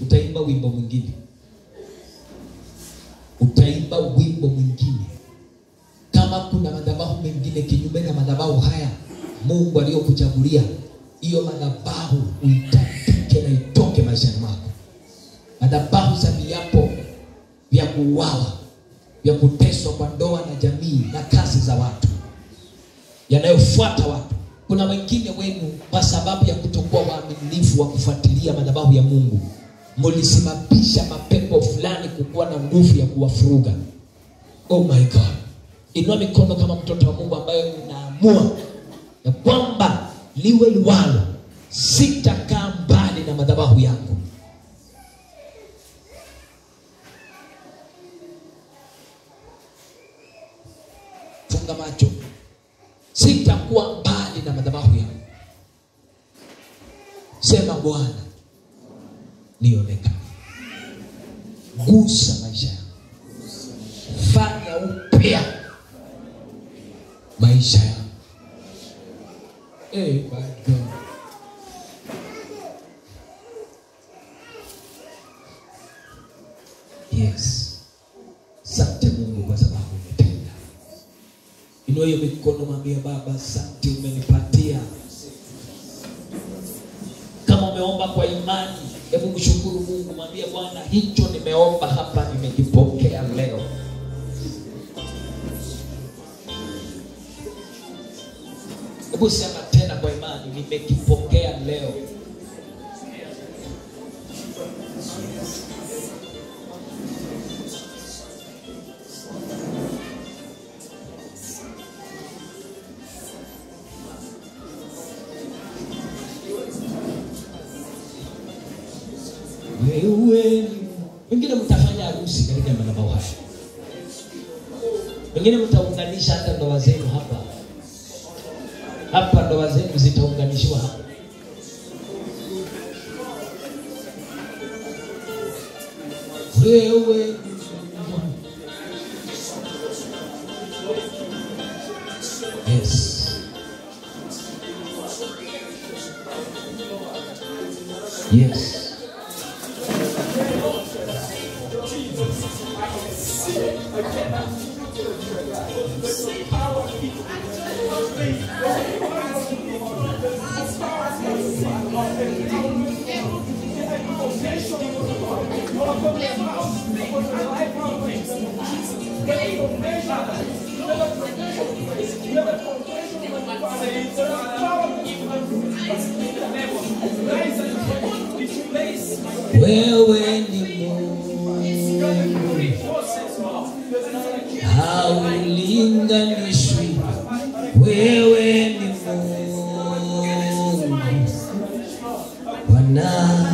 utaimba wimbo mwingine, utaimba wimbo mwingine. Kama kuna madhabahu mengine kinyume na madhabahu haya Mungu aliyokuchagulia, hiyo madhabahu uitapike na itoke maishani mwako. Madhabahu za viapo vya kuuawa, vya kuteswa kwa ndoa na jamii na kazi za watu yanayofuata watu. Kuna wengine wenu, kwa sababu ya kutokuwa waaminifu wa kufuatilia madhabahu ya Mungu, mlisababisha mapepo fulani kukuwa na nguvu ya kuwafuruga. Oh my God, inua mikono kama mtoto wa Mungu ambaye unaamua ya kwamba liwe liwalo, sitakaa mbali na madhabahu yangu. Funga macho, sitakuwa mbali na madhabahu yangu. Sema Bwana, nionekane, gusa maisha yangu, fanya upya maisha yangu. Hey, my God. Yes. Asante Mungu kwa sababu umetenda. Inua hiyo mikono, mwambie Baba, asante umenipatia. Kama umeomba kwa imani, hebu mshukuru Mungu, mwambie Bwana, hicho nimeomba hapa nimekipokea leo. Hebu sema tena kwa imani, nimekipokea leo. Wewe wengine mtafanya harusi katika madhabahu haya, wengine mtaunganisha hata ndoa zenu hapa hapa, ndoa zenu zitaunganishiwa hapa. Wewe yes, yes. Wewe ni Mungu haulinganishwi, wewe ni Mungu Bwana.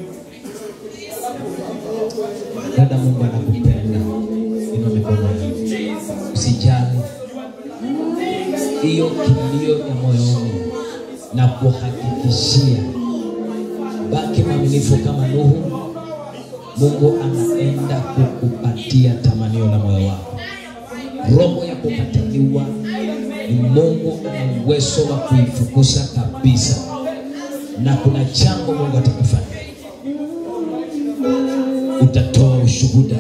Dada, Mungu anakupenda. Inua mikono yako, usijali hiyo kilio ya moyoni, na kuhakikishia baki mwaminifu kama Nuhu. Mungu anaenda kukupatia tamanio la moyo wako. Roho ya kukataliwa ni Mungu ana uwezo wa kuifukuza kabisa, na kuna jambo Mungu atakufanya, utatoa ushuhuda.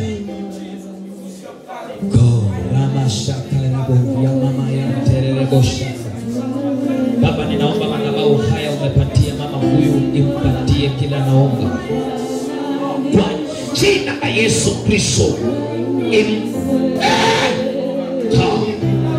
Go rama shaka rabo ya mama ya tererebo shaka. Baba, ninaomba madhabahu haya umepatia mama huyu, impatie kila naomba kwa jina la Yesu Kristo. Im- Eh! Kaa.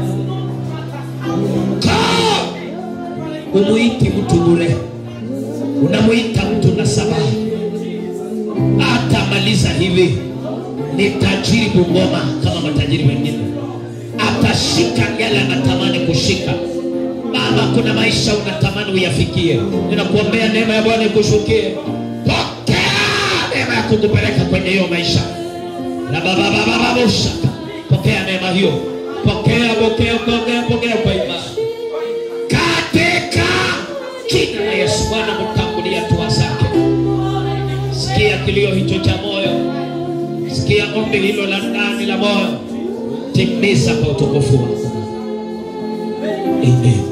Kaa. Umuiti mtu bure, unamuita mtu na sababu. Atamaliza hivi, ni tajiri Bungoma kama matajiri wengine, atashika yale anatamani kushika. Baba, kuna maisha unatamani uyafikie, ninakuombea neema ya Bwana ikushukie. Pokea neema ya kukupeleka kwenye hiyo maisha na baba baba baba ushaka. Pokea neema hiyo, pokea, pokea, pokea, pokea kwa imani katika jina la Yesu. Bwana, mtangulia hatua zake, sikia kilio hicho cha moyo, sikia ombi hilo la ndani la moyo, timiza kwa utukufu wako. Amen.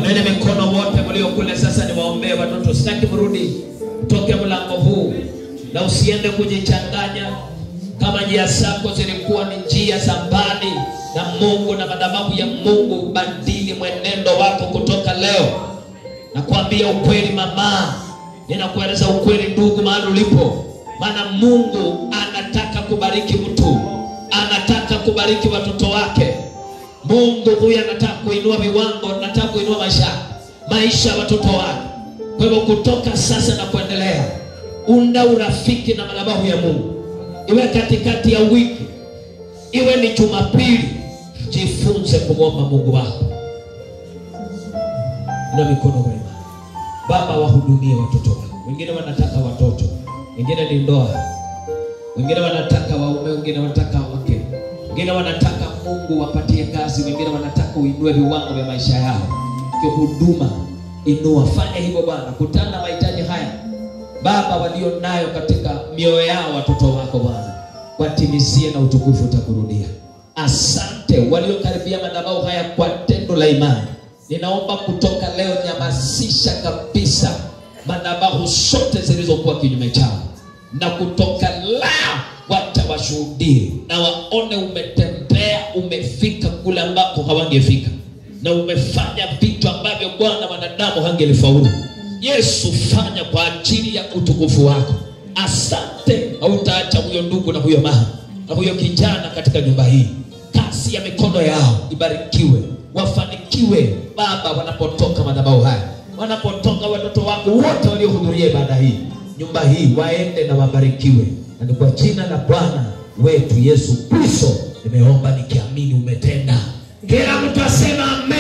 Inueni mikono wote mlio kule sasa, niwaombee watoto. Sitaki mrudi toke mlango huu na usiende kujichanganya. Kama njia zako zilikuwa ni njia za mbali na Mungu na madhabahu ya Mungu, badili mwenendo wako kutoka leo. Nakwambia ukweli mama, ninakueleza ukweli ndugu, mahali ulipo, maana Mungu anataka kubariki mtu, anataka kubariki watoto wake. Mungu huyu anataka kuinua viwango, anataka kuinua maisha maisha ya watoto wake. Kwa hivyo kutoka sasa na kuendelea, unda urafiki na madhabahu ya Mungu, iwe katikati ya wiki, iwe ni Jumapili, jifunze kumwomba Mungu wako na mikono kwa imani. Baba, wahudumie watoto wako. Wengine wanataka watoto, wengine ni ndoa, wengine wanataka waume, wengine wanataka wake, wengine wanataka Mungu wapatie kazi, wengine wanataka uinue viwango vya maisha yao kihuduma. Inua, fanya hivyo Bwana, kutana na mahitaji haya Baba walio nayo katika mioyo yao watoto wako Bwana, watimizie na utukufu utakurudia. Asante waliokaribia madhabahu haya kwa tendo la imani. Ninaomba kutoka leo, nyamazisha kabisa madhabahu zote zilizokuwa kinyume chao, na kutoka leo wacha washuhudie na waone umetembea, umefika kule ambako hawangefika, na umefanya vitu ambavyo Bwana wanadamu hangelifaulu. Yesu, fanya kwa ajili ya utukufu wako. Asante, hautaacha huyo ndugu na huyo mama na huyo kijana katika nyumba hii. Kazi ya mikono yao ibarikiwe, wafanikiwe Baba, wanapotoka madhabahu haya, wanapotoka watoto wako wote waliohudhuria ibada hii, nyumba hii waende na wabarikiwe, na ni kwa jina la Bwana wetu Yesu Kristo nimeomba nikiamini umetenda. Kila mtu asema amen.